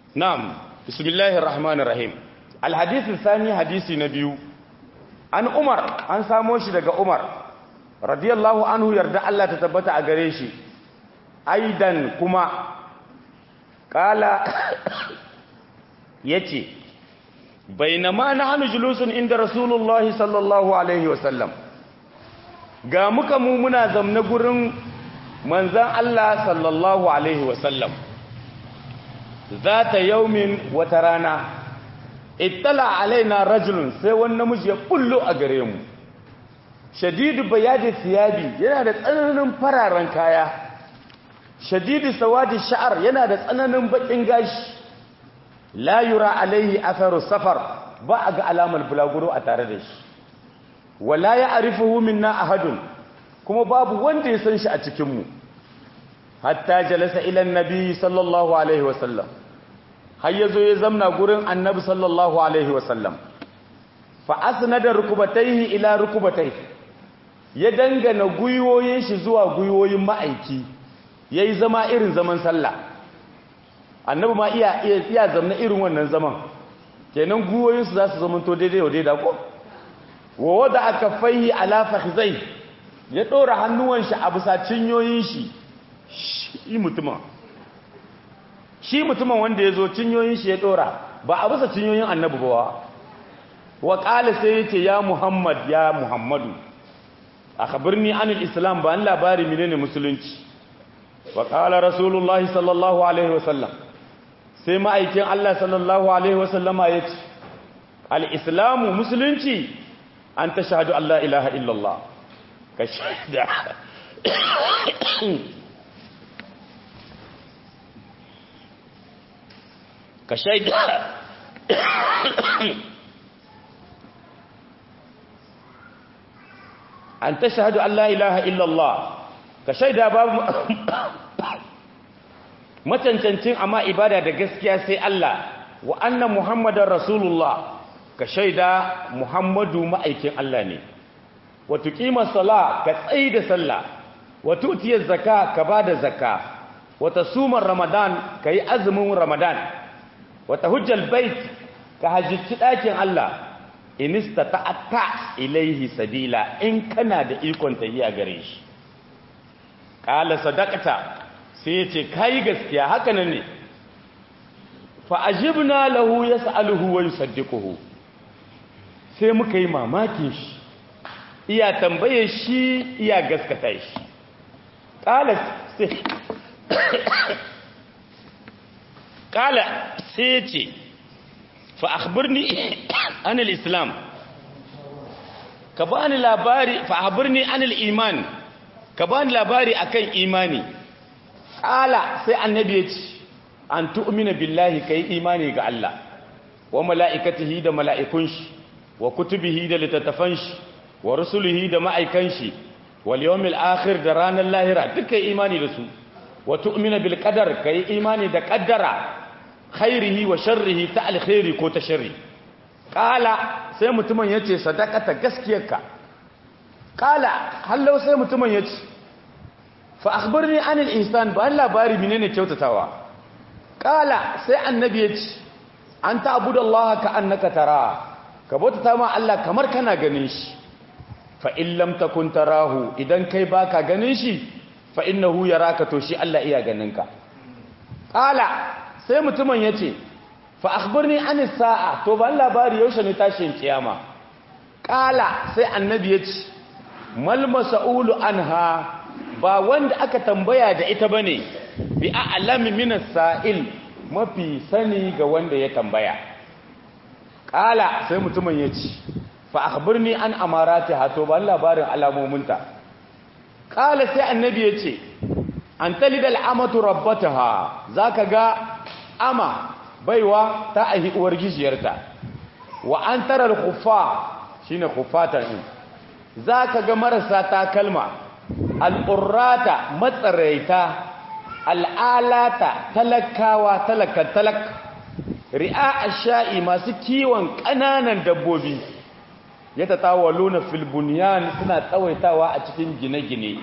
na'am bismillahir rahmanir rahim alhadith thani hadisi na biyu an umar an samo shi daga umar radiyallahu anhu yarda Allah ta tabbata a gare shi aidan kuma kala yace bainama nahnu julusun inda rasulullahi sallallahu alaihi wasallam ga muka mu muna zamne gurin manzan Allah sallallahu alaihi wasallam zata yaumin wata rana ittala alaina rajulun sai wani namiji ya bullo a gare mu shadidu bayadi siyabi yana da tsananin fararen kaya shadidu sawadi sha'ar yana da tsananin bakin gashi la yura alaihi atharu safar ba a ga alamar bulaguro a tare da shi wala ya arifuhu minna ahadun kuma babu wanda ya san shi a cikin mu hatta jalasa ila annabi sallallahu alaihi wasallam har yazo ya zamna gurin annabi sallallahu alaihi wasallam fa asnada rukubatayhi ila rukubatayhi ya dangana guyoyin shi zuwa guyoyin ma'aiki yayi zama irin zaman sallah annabi ma iya iya zamna irin wannan zaman kenan guyoyin su zasu zama to daidai wa daidai ko wa wada akaffaihi ala fakhzai ya dora hannuwan shi a bisa cinyoyin shi shi mutumin shi mutumin wanda ya zo cinyoyin shi ya dora ba a bisa cinyoyin annabi ba wa qala sai yace ya muhammad ya muhammadu akhbirni anil islam ba an labari menene musulunci wa qala rasulullahi sallallahu alaihi wasallam sai ma'aikin Allah sallallahu alaihi wasallama yace al-islamu musulunci an tashhadu an la ilaha illallah ka shaida ka shaida an tashhadu an la ilaha illallah ka shaida babu macancancin amma ibada da gaskiya sai Allah wa anna muhammadar rasulullah ka shaida muhammadu ma'aikin Allah ne wa tuqima sala ka tsayi da sallah wa tu'tiya zakka ka bada zakka wa tasuma ramadan kai azumin ramadan wa tahujjal bait ka hajji dakin Allah in istata'ta ilaihi sabila in kana da ikon tahiya gare shi qala sadaqata sai yace kai gaskiya haka nan ne fa ajibna lahu yas'aluhu wa yusaddiquhu sai muka yi mamakin shi iya tambaye shi iya gaskata shi qala sai qala sai yace fa akhbirni an al-islam ka bani labari fa akhbirni an al-iman ka bani labari akan imani qala sai annabi ya ce an tu'mina billahi kai imani ga Allah wa mala'ikatihi da mala'ikun shi wa kutubihi da littattafan shi wa rusulihi da ma'aikan shi wal yawmil akhir da ranar lahira duka imani da su wa tu'mina bil qadar kai imani da qaddara khairihi wa sharrihi ta alkhairi ko ta sharri qala sai mutumin yace sadaqata gaskiyarka qala hallau sai mutumin yace fa akhbirni anil ihsan ba labari menene kyautatawa qala sai annabi yace an ta'budallaha ka annaka tara ka bautata ma Allah kamar kana ganin shi fa in lam takun tarahu idan kai baka ganin shi fa innahu yaraka to shi Allah iya ganin ka qala sai mutumin ya ce fa akhbirni an sa'a to ban labari yaushe ne tashin kiyama kala sai annabi ya ce mal mas'ulu anha ba wanda aka tambaya da ita bane bi a'lami min as-sa'il mafi sani ga wanda ya tambaya kala sai mutumin ya ce fa akhbirni an amaratiha to ban labarin alamominta kala sai annabi ya ce an talidal amatu rabbataha zaka ga ama baiwa ta ahi uwar gishiyarta wa an tarar kufa shine kufatan din zaka ga marasa takalma al'urrata matsaraita al'alata talakawa talakan talak ri'a ash-sha'i masu kiwon kananan dabbobi yatatawaluna fil bunyan suna tsawaitawa a cikin gine-gine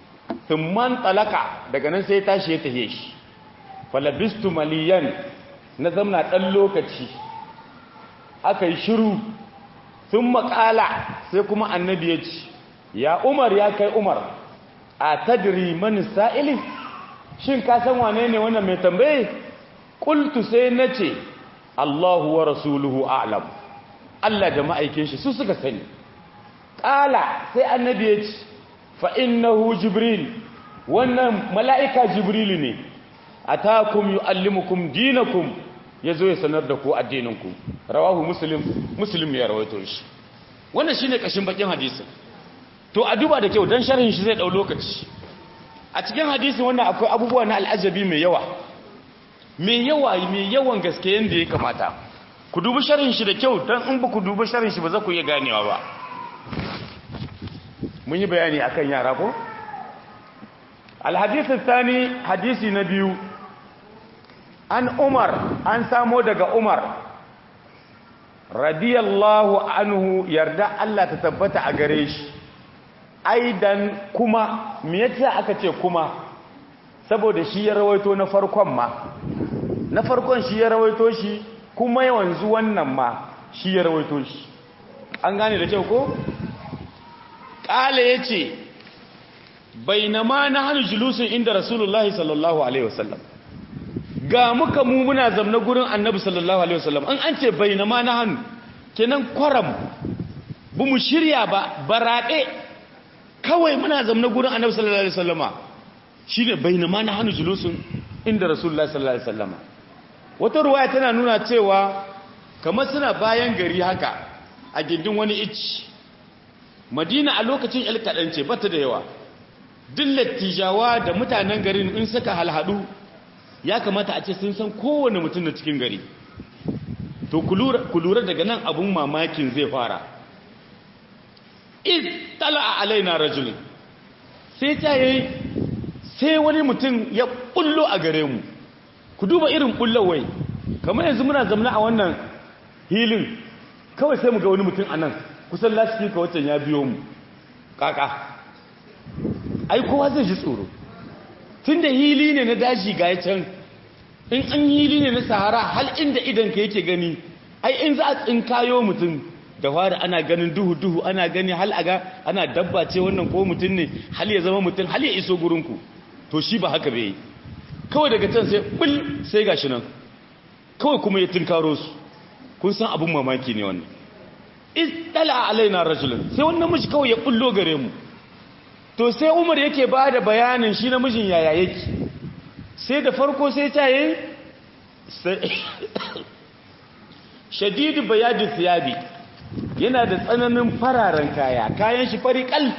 thumman talaka daga nan sai tashi ya tahe shi falabistu maliyan na zamna ɗan lokaci aka yi shiru sun makala sai kuma annabi ya ce ya umar ya kai umar a tadiri mani sa'ili shin ka san wane ne wannan mai tambaye ƙultu sai na ce allahu wa rasuluhu a'lam allah da ma'aikin shi su suka sani ƙala sai annabi ya ce fa'innahu jibril wannan mala'ika jibril ne a takum yi allimukum dinakum ya zo ya sanar da ku addininku rawahu muslim muslim ya rawaito shi wannan shi ne ƙashin bakin hadisin to a duba da kyau don sharhin shi zai ɗau lokaci a cikin hadisin wannan akwai abubuwa na al'ajabi mai yawa mai yawa mai yawan gaske yadda ya kamata ku dubi sharhin shi da kyau don in ba ku dubi sharhin shi ba za ku iya ganewa ba mun yi bayani akan yara ko alhadisi tsani hadisi na biyu an umar an samo daga umar radiyallahu anhu yarda Allah ta tabbata a gare shi aidan kuma me yasa aka ce kuma saboda shi ya rawaito na farkon ma na farkon shi ya rawaito shi kuma yanzu wannan ma shi ya rawaito shi an gane da kyau ko ƙala ya ce bainama na hannu julusun inda rasulullahi sallallahu alaihi wasallam ga muka mu muna zamna gurin annabi sallallahu alaihi wasallam an an ce bainama na hannu kenan kwaram bu mu shirya ba baraɗe kawai muna zamna gurin annabi sallallahu alaihi wasallama shi ne bainama na hannu julusun inda rasulullahi sallallahu alaihi wasallama wata ruwaya tana nuna cewa kamar suna bayan gari haka a gindin wani icci madina a lokacin ce bata da yawa duk lattijawa da mutanen garin in suka halhadu ya kamata a ce sun san kowane mutum na cikin gari to ku lura daga nan abun mamakin zai fara iz tala a alaina rajulun sai ta yi sai wani mutum ya bullo a gare mu ku duba irin bullowai kamar yanzu muna zamana a wannan hilin kawai sai mu ga wani mutum a nan kusan lasifika waccan ya biyo mu kaka ai kowa zai ji tsoro tun da hili ne na daji ga can in an hili ne na sahara hal inda idanka yake gani ai in za a tsinkayo mutum da fara ana ganin duhu-duhu ana gani hal aga ana dabba ce wannan ko mutum ne hal ya zama mutum hal ya iso gurinku to shi ba haka bai kawai daga can sai bil sai gashi nan kawai kuma ya tunkaro su kun san abin mamaki ne wannan istala alaina rajulun sai wannan miji kawai ya bullo gare mu to sai Umar yake bada bayanin shi namijin yaya yake sai da farko sai ta yi shadidu bayadi thiyabi yana da tsananin fararen kaya kayan shi fari kal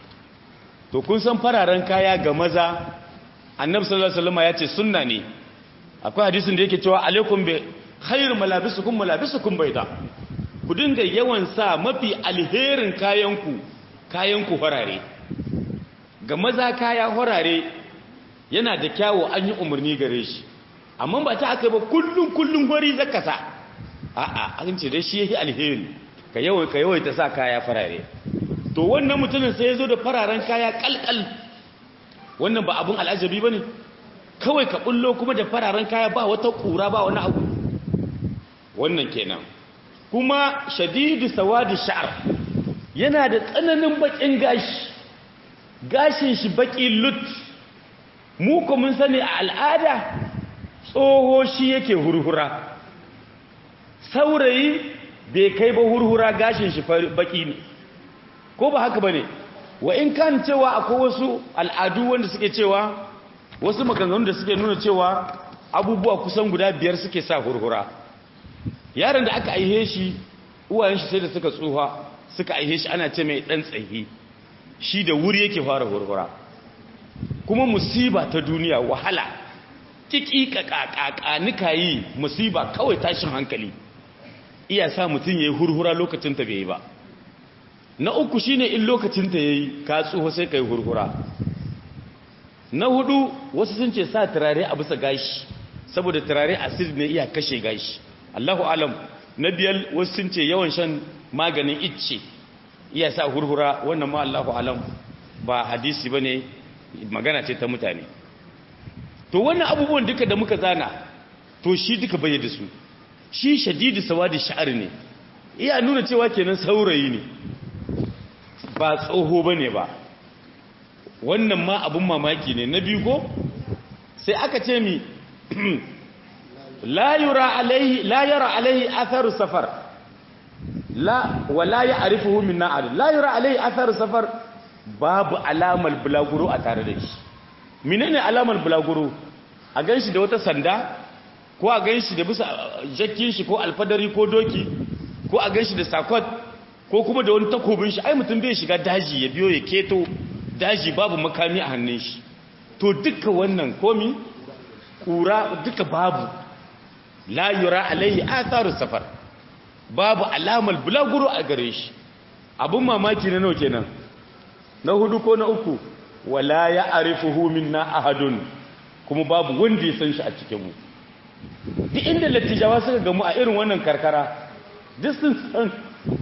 to kun san fararen kaya ga maza annabi sallallahu alaihi wasallam ya ce sunna ne akwai hadisin da yake cewa alaikum bi khairu malabisukum malabisukum bayda ku dinga yawan sa mafi alherin kayanku kayanku farare ga maza kaya farare yana da kyawo an yi umarni gare shi amma ba ta aka ba kullun kullun gori zaka sa a'a an ce dai shi yake alheri ka yawai ka yawai ta sa kaya farare to wannan mutumin sai ya zo da fararen kaya kalkal wannan ba abun al'ajabi bane kawai ka bullo kuma da fararen kaya ba wata kura ba wani abu wannan kenan kuma shadidu sawadi sha'r yana da tsananin bakin gashi gashin shi baki lut mu ko mun sani a al'ada tsoho shi yake hurhura saurayi bai kai ba hurhura gashin shi baki ne ko ba haka bane wa in kan cewa akwai wasu al'adu wanda suke cewa wasu maganganun da suke nuna cewa abubuwa kusan guda biyar suke sa hurhura yaron da aka aihe shi uwayen shi sai da suka tsuha suka aihe shi ana ce mai dan tsayi shi da wuri yake fara hurhura kuma musiba ta duniya wahala kikika kakaka nika yi musiba kawai tashin hankali iya sa mutum yayi hurhura lokacin ta bai ba na uku shine in lokacin ta yayi ka tsuho sai kai hurhura na hudu wasu sun ce sa turare a bisa gashi saboda turare acid ne iya kashe gashi Allahu alam na biyar wasu sun ce yawan shan maganin icce iya sa hurhura wannan ma Allahu alam ba hadisi bane magana ce ta mutane to wannan abubuwan duka da muka zana to shi duka bai da su shi shadidu sawadi sha'ar ne iya nuna cewa kenan saurayi ne ba tsoho bane ba wannan ma abun mamaki ne na biyu ko sai aka ce mi la yura alaihi la yara alaihi atharu safar la wala ya'rifuhu min na'ad la yura alaihi atharu safar babu alamar bulaguro a tare da shi menene alamar bulaguro a ganshi da wata sanda ko a ganshi da bisa jakkin shi ko alfadari ko doki ko a ganshi da sakot ko kuma da wani takobin shi ai mutum bai shiga daji ya biyo ya keto daji babu makami a hannun shi to duka wannan komi kura duka babu la yura alaihi atharu safar babu alamar bulaguro a gare shi abun mamaki na nawa kenan na hudu ko na uku wala ya arifuhu minna ahadun kuma babu wanda ya san shi a cikin mu duk inda lattijawa suka gamu a irin wannan karkara duk sun san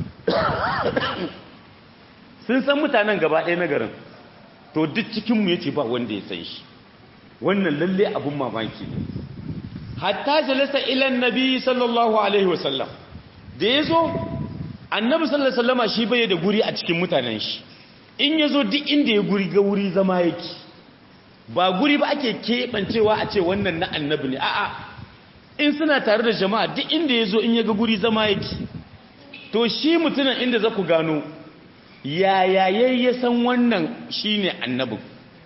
sun san mutanen gaba ɗaya na garin to duk cikinmu ya ce ba wanda ya san shi wannan lalle abun mamaki ne hatta jalasa ilan nabi sallallahu alaihi wasallam da ya zo annabi sallallahu alaihi wasallama shi bai da guri a cikin mutanen shi in ya zo duk inda ya guri ga wuri zama yake ba guri ba ake keɓancewa a ce wannan na annabi ne a'a in suna tare da jama'a duk inda ya zo in ya ga guri zama yake to shi mutumin inda za ku gano yaya ya san wannan shi ne annabin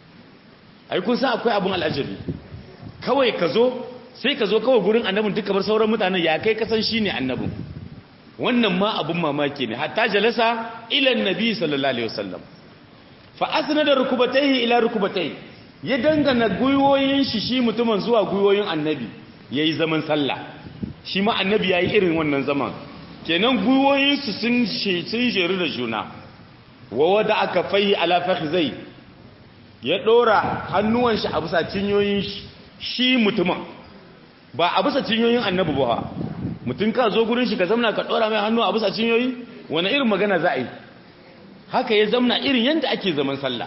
ai kun san akwai abin al'ajabi kawai ka zo sai ka zo kawai gurin annabin duka bar sauran mutanen ya kai kasan shi ne annabin wannan ma abin mamaki ne hatta jalasa ilan nabi sallallahu alaihi wasallam fa asnada rukubatayhi ila rukubatayhi ya dangana guyoyin shi shi mutumin zuwa guyoyin annabi yayi zaman sallah shi ma annabi yayi irin wannan zaman kenan guyoyin su sun sun jeru da juna wa wada aka fayi ala fakhzai ya dora hannuwan shi a bisa cinyoyin shi shi mutumin ba a bisa cinyoyin annabi ba mutum ka zo gurin shi ka zamna ka dora mai hannu a bisa cinyoyi wani irin magana za a yi haka ya zamna irin yadda ake zaman sallah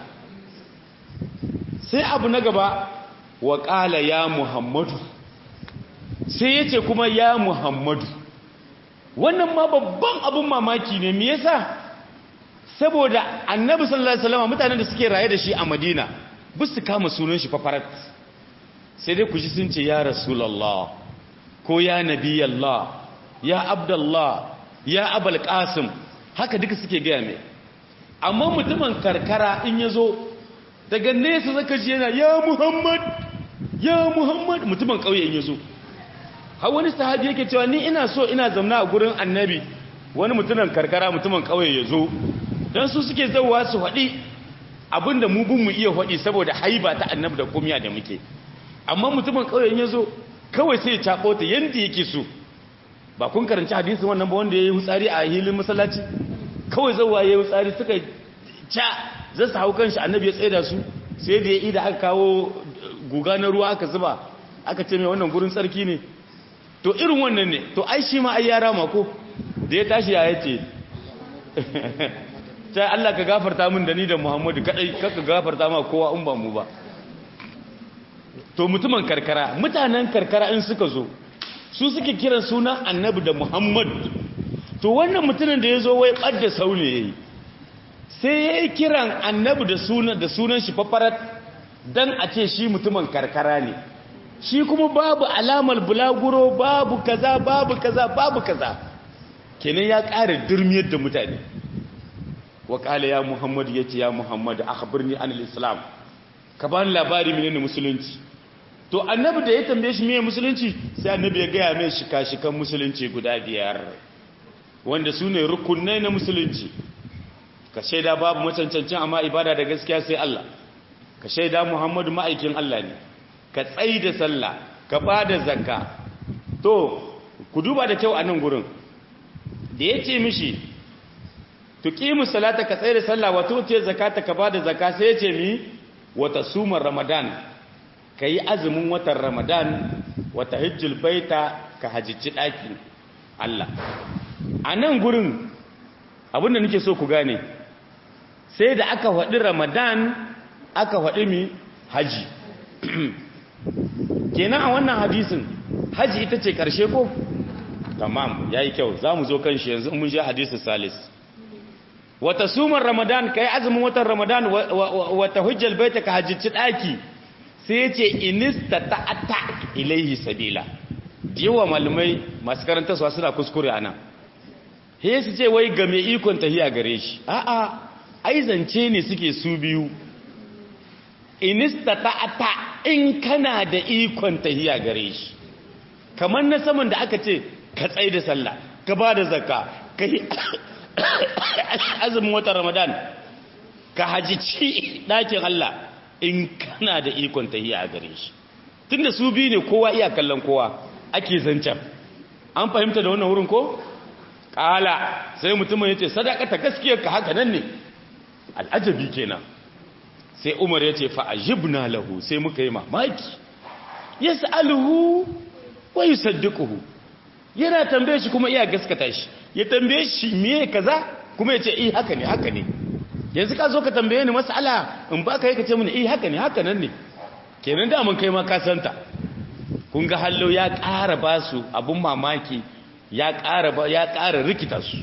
sai abu na gaba wa ƙala ya muhammadu sai ya ce kuma ya muhammadu wannan ma babban abin mamaki ne me yasa saboda annabi sallallahu alaihi wasallam mutanen da suke raye da shi a madina bu su kama sunan shi fafarat sai dai ku ji sun ce ya rasulullah ko ya nabiyallah ya abdullah ya abul qasim haka duka suke gaya mai amma mutumin karkara in ya zo daga nesa zaka ji yana ya muhammad ya muhammad mutumin ƙauye in ya zo har wani sahabi yake cewa ni ina so ina zamna a gurin annabi wani mutumin karkara mutumin ƙauye ya zo don su suke zauwa su haɗi abinda mu bin mu iya haɗi saboda haiba ta annabi da kumiya da muke amma mutumin ƙauye in ya zo kawai sai ya caɓo ta yadda yake so ba kun karanci hadisin wannan ba wanda ya yi hutsari a hilin masallaci kawai zauwa ya yi hutsari suka ca za su hau kanshi annabi ya tsaye da su sai da ya ida aka kawo guga na ruwa aka zuba aka ce mai wannan gurin tsarki ne to irin wannan ne to ai shi ma ai yara mako da ya tashi ya yace ta Allah ka gafarta min da ni da Muhammadu kadai kaka gafarta ma kowa in ba mu ba to mutumin karkara mutanen karkara in suka zo su suke kiran sunan annabi da Muhammad to wannan mutumin da ya zo wai ɓadda saune ya yi sai ya yi kiran annabi da sunan da sunan shi fafarat don a ce shi mutumin karkara ne shi kuma babu alamar bulaguro babu kaza babu kaza babu kaza kenan ya ƙara durmiyar da mutane wa ƙala ya muhammadu ya ce ya muhammadu a birni anil islam ka bani labari menene musulunci to annabi da ya tambaye shi meye musulunci sai annabi ya gaya mai shika-shikan musulunci guda biyar wanda su ne rukunai na musulunci ka shaida babu macancancin amma ibada da gaskiya sai Allah ka shaida Muhammadu ma'aikin Allah ne ka tsayi da sallah ka ba da zakka to ku duba da kyau a nan gurin da ya ce mishi tuqimu salata ka tsaye da sallah wa tuti zakata ka ba da zakka sai ya ce mi wata sumar ramadan ka yi azumin watan ramadan wata hijjul baita ka hajjici ɗakin Allah a nan gurin abinda nake so ku gane sai da aka faɗi ramadan aka faɗi mi haji kenan a wannan hadisin haji ita ce karshe ko tamam yayi kyau zamu zo kan shi yanzu mun je hadisi salis wata sumar ramadan kai azumin watan ramadan wata hujjal baita ka hajjici daki sai yace inista ta'ata ilaihi sabila yawa malumai masu karanta su suna kuskure anan he su ce wai ga mai ikon tahiya gare shi a'a ai zance ne suke su biyu inista ta'ata in kana da ikon tahiya gare shi kamar na saman da aka ce ka tsaye da sallah ka ba da zakka ka yi azumin watan ramadan ka hajici ɗakin Allah in kana da ikon tahiya a gare shi tun da su biyu ne kowa iya kallon kowa ake zancen an fahimta da wannan wurin ko? ƙala sai mutumin ya ce sadaka ta gaskiyar ka haka nan ne al'ajabi kenan sai umar ya ce fa'ajibna lahu sai muka yi mamaki ya sa'aluhu wa yi saddukuhu yana tambaye shi kuma iya gaskata shi ya tambaye shi miye kaza kuma ya ce eh haka ne haka ne yanzu ka zo ka tambaye ni mas'ala in ba ka yi ka ce mini eh haka ne haka nan ne kenan da mun kai ma ka santa kun ga hallo ya ƙara ba su abun mamaki ya ƙara ba ya ƙara rikita su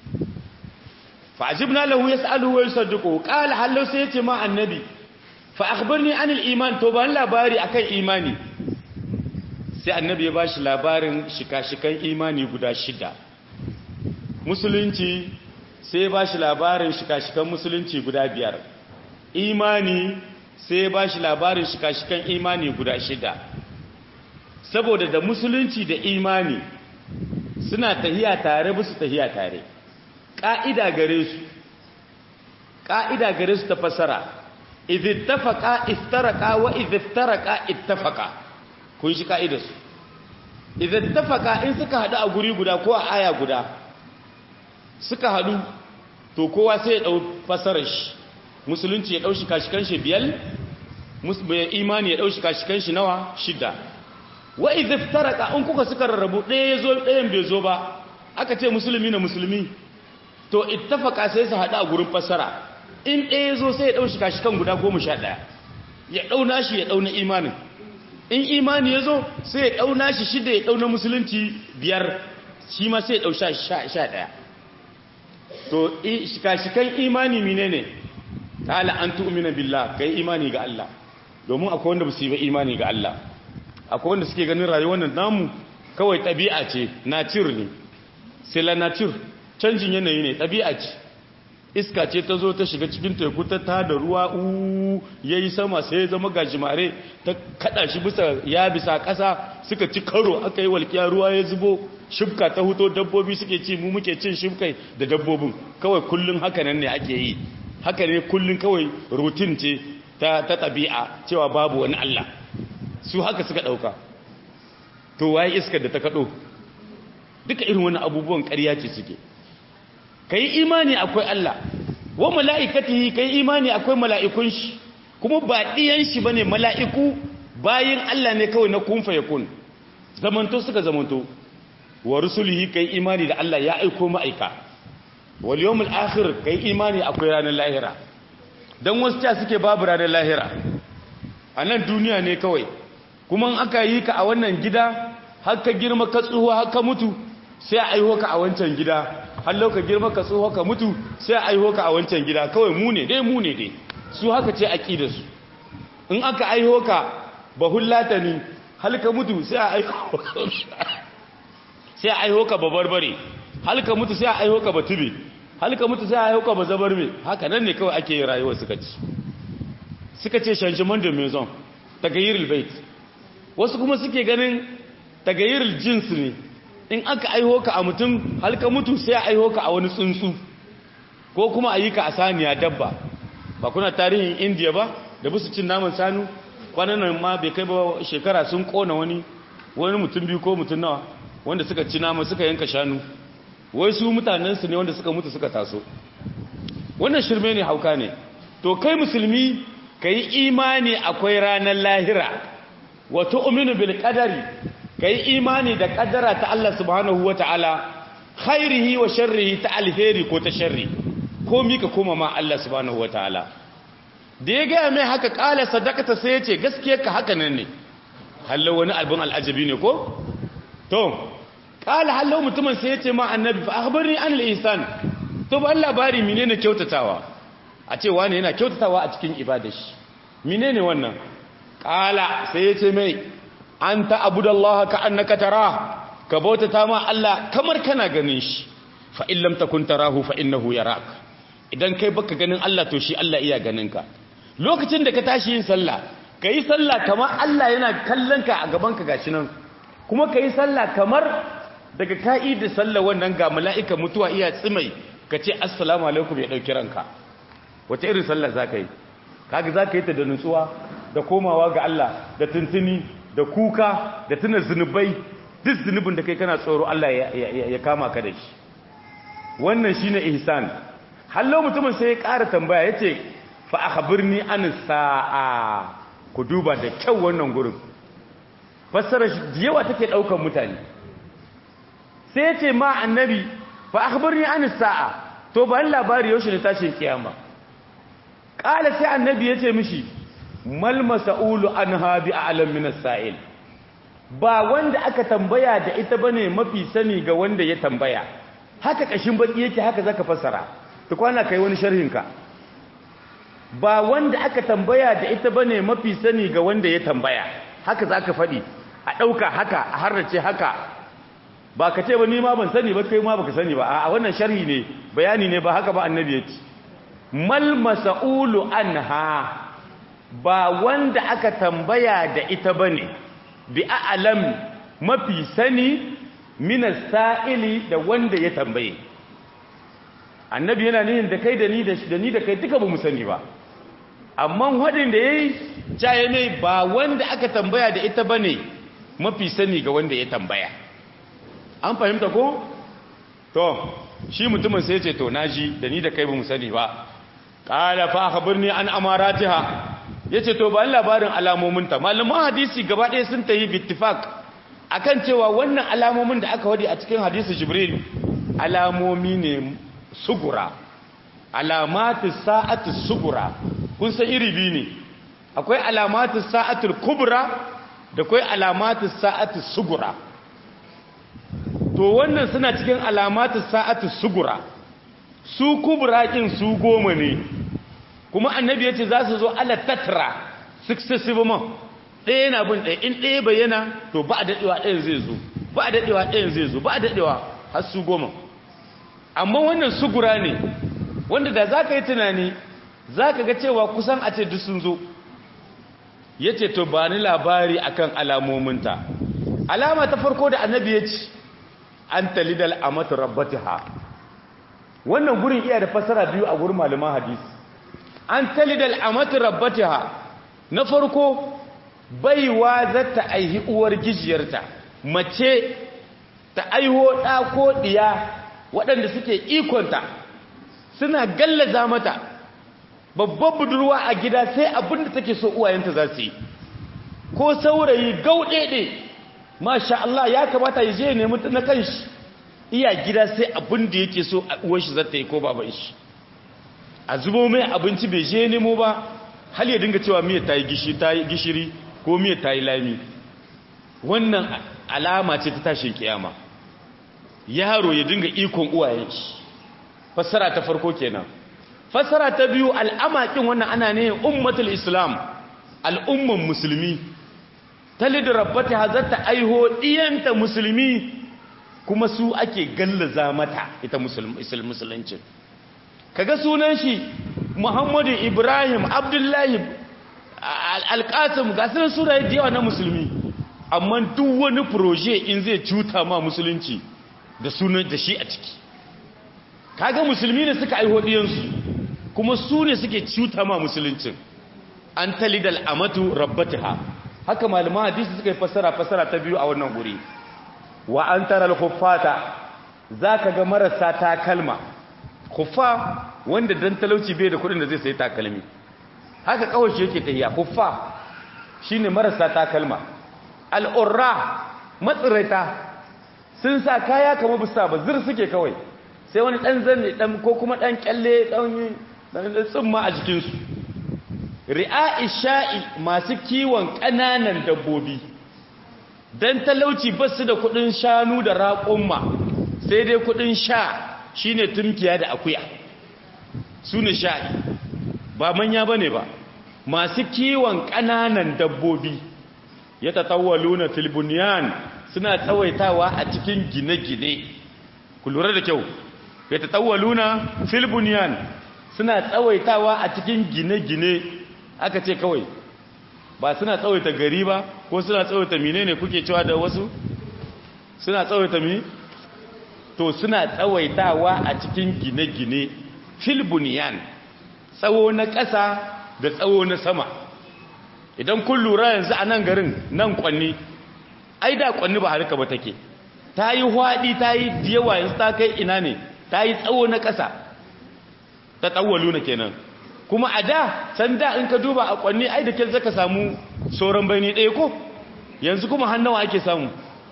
fa ajibna lahu yas'aluhu wa yusaddiqu qala hallo sai ya ce ma annabi fa akhbirni anil iman to ban labari akan imani sai annabi ya bashi labarin shika-shikan imani guda shida musulunci sai ya bashi labarin shika-shikan musulunci guda biyar imani sai ya bashi labarin shika-shikan imani guda shida saboda da musulunci da imani suna tahiya tare ba su tahiya tare ƙa'ida gare su ƙa'ida gare su ta fasara izittafaka iftaraka wa iziftaraka ittafaka kun shi ka'idarsu idan tafaka in suka haɗu a guri guda ko a aya guda suka haɗu to kowa sai ya ɗau fasarar shi musulunci ya ɗau shi kashikan shi biyar imani ya ɗau shi kashikan shi nawa shida wa idan taraka in kuka suka rarrabu ɗaya ya zo ɗayan bai zo ba aka ce musulmi na musulmi to ittafaka sai su haɗu a gurin fasara in ɗaya ya zo sai ya ɗau shi kashikan guda goma sha ɗaya ya ɗau nashi ya ɗau na imanin in imani ya zo sai ya ɗauna shi shida ya ɗauna musulunci biyar shi ma sai ya ɗau sha ɗaya to shika-shikan imani mine ne ta'ala an tu'mina billah kai imani ga Allah domin akwai wanda ba su yi ba imani ga Allah akwai wanda suke ganin rayuwar nan namu kawai ɗabi'a ce nature ne c'est la nature canjin yanayi ne ɗabi'a ce iska ce ta zo ta shiga cikin teku ta tada ruwa uuu ya yi sama sai ya zama gajimare ta kada shi bisa ya bisa ƙasa suka ci karo aka yi walƙiya ruwa ya zubo shibka ta huto dabbobi suke ci mu muke cin shibkai da dabbobin kawai kullum haka nan ne ake yi haka ne kullum kawai rutin ce ta ta ɗabi'a cewa babu wani Allah su haka suka ɗauka to waye iskar da ta kaɗo duka irin wani abubuwan ƙarya ce suke ka yi imani akwai Allah wa mala'ikatihi ka yi imani akwai mala'ikun shi kuma ba ɗiyan shi ba ne mala'iku bayan Allah ne kawai na kunfa ya kun zamanto suka zamanto wa rusulihi ka yi imani da Allah ya aiko ma'aika wal yawmul akhir ka yi imani akwai ranar lahira don wasu ta suke babu ranar lahira a nan duniya ne kawai kuma aka yi ka a wannan gida har ka girma ka tsuhuwa har ka mutu sai a aiho ka a wancan gida hallau ka girma ka tsoho ka mutu sai a aiho ka a wancan gida kawai mu ne dai mu ne dai su haka ce aqida su in aka aiho ka bahullata ni hal ka mutu sai a aiho sai a aiho ka babarbare hal ka mutu sai a aiho ka batube hal ka mutu sai a aiho ka bazabarme haka nan ne kawai ake yin rayuwa suka ci suka ce changement de maison tagayyirul bait wasu kuma suke ganin tagayyirul jins ne in aka aiho ka a mutum halka mutu sai a aiho ka a wani tsuntsu ko kuma a yi ka a saniya dabba ba kuna tarihin indiya ba da busu cin naman sanu kwanan nan ma bai kai ba shekara sun kona wani wani mutum biyu ko mutum nawa wanda suka ci nama suka yanka shanu wai su mutanensu ne wanda suka mutu suka taso wannan shirme ne hauka ne to kai musulmi ka yi imani akwai ranar lahira wa tu'minu bil qadari kai imani da kaddara ta Allah subhanahu wataala khairihi wa sharrihi ta alheri ko ta sharri ko mika koma ma Allah subhanahu wataala da ya ga mai haka kala sadaqata sai yace gaskiya ka haka nan ne hallo wani albun al'ajabi ne ko to kala hallo mutumin sai ya ce ma annabi fa akhbirni an al-ihsan to ba labari menene kyautatawa a ce wani yana kyautatawa a cikin ibadar shi menene wannan kala sai ya ce mai anta abudallaha ka annaka tara ka bautata ma Allah kamar kana ganin shi fa in lam takun tarahu fa innahu yarak idan kai baka ganin Allah to shi Allah iya ganin ka lokacin da ka tashi yin sallah kai sallah kamar Allah yana kallon ka a gaban ka gashi nan kuma kai sallah kamar daga ka'idar sallah wannan ga mala'ika mutuwa iya tsimai ka ce assalamu alaikum ya dauki ranka wace irin sallah zaka yi kaga zaka yi ta da nutsuwa da komawa ga Allah da tuntuni da kuka da tuna zunubai duk zunubin da kai kana tsoro Allah ya kama ka da shi wannan shine ihsan hallo mutumin sai ya ƙara tambaya yace fa akhbirni an sa'a ku duba da kyau wannan gurin fassara shi yawa take daukan mutane sai yace ma annabi fa akhbirni an sa'a to ba labari yaushe ne tashin kiyama qala sai annabi yace mishi mal mas'ulu anha bi a'lam min as-sa'il ba wanda aka tambaya da ita bane mafi sani ga wanda ya tambaya haka kashin baki yake haka zaka fassara to kwana kai wani sharhin ka ba wanda aka tambaya da ita bane mafi sani ga wanda ya tambaya haka zaka fadi a dauka haka a harrace haka ba ka ce ba ni ma ban sani ba kai ma baka sani ba a wannan sharhi ne bayani ne ba haka ba annabi ya ce mal mas'ulu anha ba wanda aka tambaya da ita bane bi a'lam mafi sani minas sa'ili da wanda ya tambaye annabi yana nihin da kai da ni da ni da kai duka ba mu sani ba amma wadin da yayi caye mai ba wanda aka tambaya da ita bane mafi sani ga wanda ya tambaya an fahimta ko to shi mutumin sai ya ce to naji da ni da kai ba mu sani ba qala fa akhbirni an amaratiha yace to ba labarin alamominta malaman hadisi gaba ɗaya sun tayi bittifaq akan cewa wannan alamomin da aka wadi a cikin hadisi jibril alamomi ne sugura alamatu sa'atu sugura kun san iri biyu ne akwai alamatu sa'atul kubra da akwai alamatu sa'atu sugura to wannan suna cikin alamatu sa'atu sugura su kubra kin su goma ne kuma annabi yace za su zo ala tatra successive man ɗaya yana bin ɗaya in ɗaya bayyana to ba a daɗewa ɗayan zai zo ba a daɗewa ɗayan zai zo ba a daɗewa har su goma amma wannan sugura ne wanda da za ka yi tunani za ka ga cewa kusan a ce duk sun zo ya ce to ba ni labari akan alamominta alama ta farko da annabi ya ci an talidal a mata rabbatiha wannan gurin iya da fasara biyu a gurin malaman hadisi an talidal a mata rabbatiha na farko baiwa za ta aihi uwar gijiyarta mace ta aiho ɗa ko ɗiya waɗanda suke ikonta suna gallaza mata babban budurwa a gida sai abin da take so uwayenta za su yi ko saurayi gauɗeɗe masha Allah ya kamata ya je nemi na kanshi iya gida sai abin da yake so a uwar shi za ta yi ko baban shi a zubo mai abinci bai je nemo ba hal ya dinga cewa miyar ta yi gishiri ko miyar ta yi lami wannan alama ce ta tashin kiyama yaro ya dinga ikon uwayen shi fassara ta farko kenan fassara ta biyu al'amakin wannan ana ne ummatul islam al'umman musulmi ta lidrabbata hazarta aiho diyanta musulmi kuma su ake gallaza mata ita musuluncin kaga sunan shi muhammadu ibrahim abdullahi alƙasim ga sunan sura yawa na musulmi amma duk wani proje in zai cuta ma musulunci da sunan da shi a ciki kaga musulmi ne suka aiho diyansu kuma su ne suke cuta ma musuluncin an talidal amatu rabbataha haka malaman hadisi suka yi fassara fassara ta biyu a wannan guri wa an taral khuffata zaka ga marasa takalma khuffa wanda dan talauci bai da kudin da zai sayi takalmi haka kawai shi yake tahiya khuffa shine marasa takalma al'urra matsiraita sun sa kaya kamar bisa ba zir suke kawai sai wani dan zanne dan ko kuma dan kyalle dan dan tsumma a jikin su ri'a isha'i masu kiwon kananan dabbobi dan talauci ba su da kudin shanu da raƙumma sai dai kudin sha shine tumkiya da akuya su ne sha'i ba manya ba ne ba masu kiwon ƙananan dabbobi ya tatawaluna filbuniyan suna tsawaitawa a cikin gine-gine ku lura da kyau ya tatawaluna filbuniyan suna tsawaitawa a cikin gine-gine aka ce kawai ba suna tsawaita gari ba ko suna tsawaita mine ne kuke cewa da wasu suna tsawaita mi to suna tsawaitawa a cikin gine-gine filbuniyan tsawo na ƙasa da tsawo na sama idan kun lura yanzu a nan garin nan kwanni ai da kwanni ba harka ba take ta yi hwaɗi ta yi yawa yanzu ta kai ina ne ta yi tsawo na ƙasa ta tsawalu na kenan kuma a da can da in ka duba a kwanni ai da ke zaka samu sauran bani ɗaya ko yanzu kuma hannawa ake samu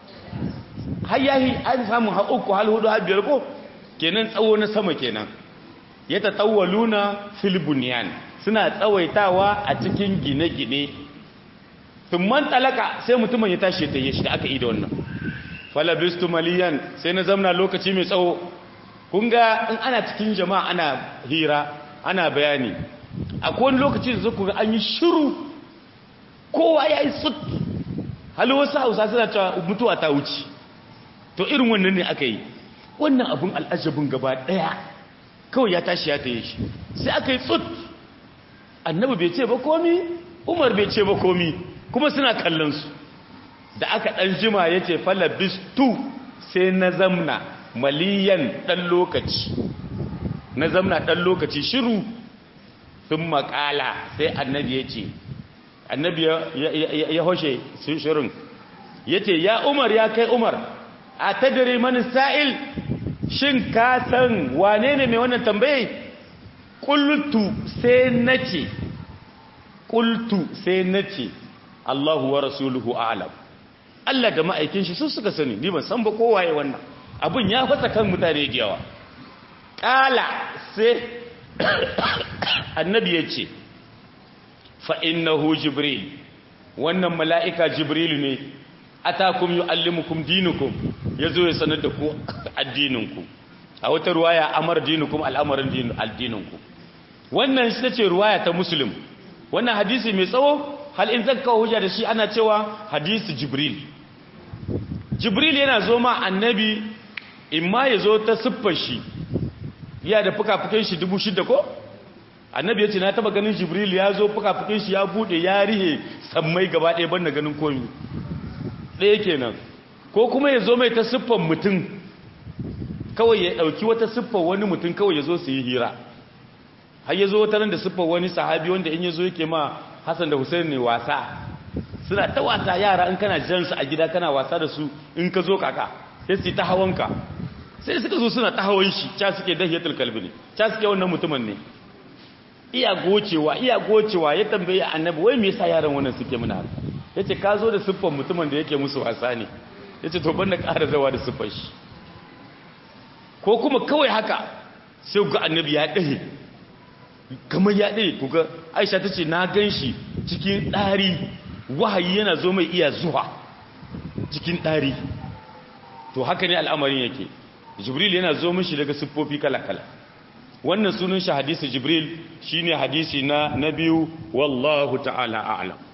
har yahi an samu har uku har hudu har biyar ko kenan tsawo na sama kenan ya ta tsawaluna filibuniyan suna tsawaitawa a cikin gine-gine tumman talaka sai mutumin ya tashi ta yi shi da aka yi da wannan falabistu maliyan sai na zamna lokaci mai tsawo kun ga in ana cikin jama'a ana hira ana bayani akwai wani lokaci da zuku ga an yi shiru kowa ya yi sut hali wasu hausa suna cewa mutuwa ta wuce to irin wannan ne aka yi wannan abin al'ajabin gaba ɗaya kawai ya tashi ya taye shi sai aka yi tsut annabi bai ce ba komi umar bai ce ba komi kuma suna kallon su da aka ɗan jima ya ce falabistu sai na zamna maliyan ɗan lokaci na zamna ɗan lokaci shiru sun makala sai annabi ya ce annabi ya hoshe shirin ya ce ya umar ya kai umar a tadiri mani sa'il shin ka san wane ne mai wannan tambaye ƙultu sai na ce ƙultu sai na ce Allahu wa rasuluhu alam Allah da ma'aikin shi su suka sani ni ban san ba kowaye wannan abin ya fasa kan mutane da yawa ƙala sai annabi ya ce fa'innahu jibril wannan mala'ika jibril ne atakum yu'allimukum dinukum yazo ya sanar da ku addininku a wata ruwaya amar dinukum al'amarin addininku wannan shi tace ruwaya ta muslim wannan hadisi mai tsawo hal in zakka hujja da shi ana cewa hadisi jibril jibril yana zo ma annabi imma yazo ta siffar shi ya da fuka-fukan shi dubu shida ko annabi ya ce na taba ganin jibril ya zo fuka-fukan shi ya bude ya rihe sammai gaba ɗaya ban da ganin komi ɗaya kenan ko kuma ya zo mai ta siffar mutum kawai ya ɗauki wata siffar wani mutum kawai ya zo su yi hira har ya zo wata nan da siffar wani sahabi wanda in ya zo yake ma hassan da hussein ne wasa suna ta wasa yara in kana jan su a gida kana wasa da su in ka zo kaka sai su ta hawanka sai suka zo suna ta hawan shi ca suke dahiyatul kalbi ne ca suke wannan mutumin ne iya gocewa iya gocewa ya tambaye annabi wai me yasa yaran wannan suke muna haka yace ka zo da siffar mutumin da yake musu wasa ne yace to banda ƙara zawa da siffar shi ko kuma kawai haka sai ga annabi ya dahe kamar ya dahe kuga Aisha tace na ganshi cikin ɗari wahayi yana zo mai iya zuwa cikin ɗari to haka ne al'amarin yake jibril yana zo mishi daga siffofi kala-kala wannan sunan shi hadisi jibril shine hadisi na na biyu wallahu ta'ala a'lam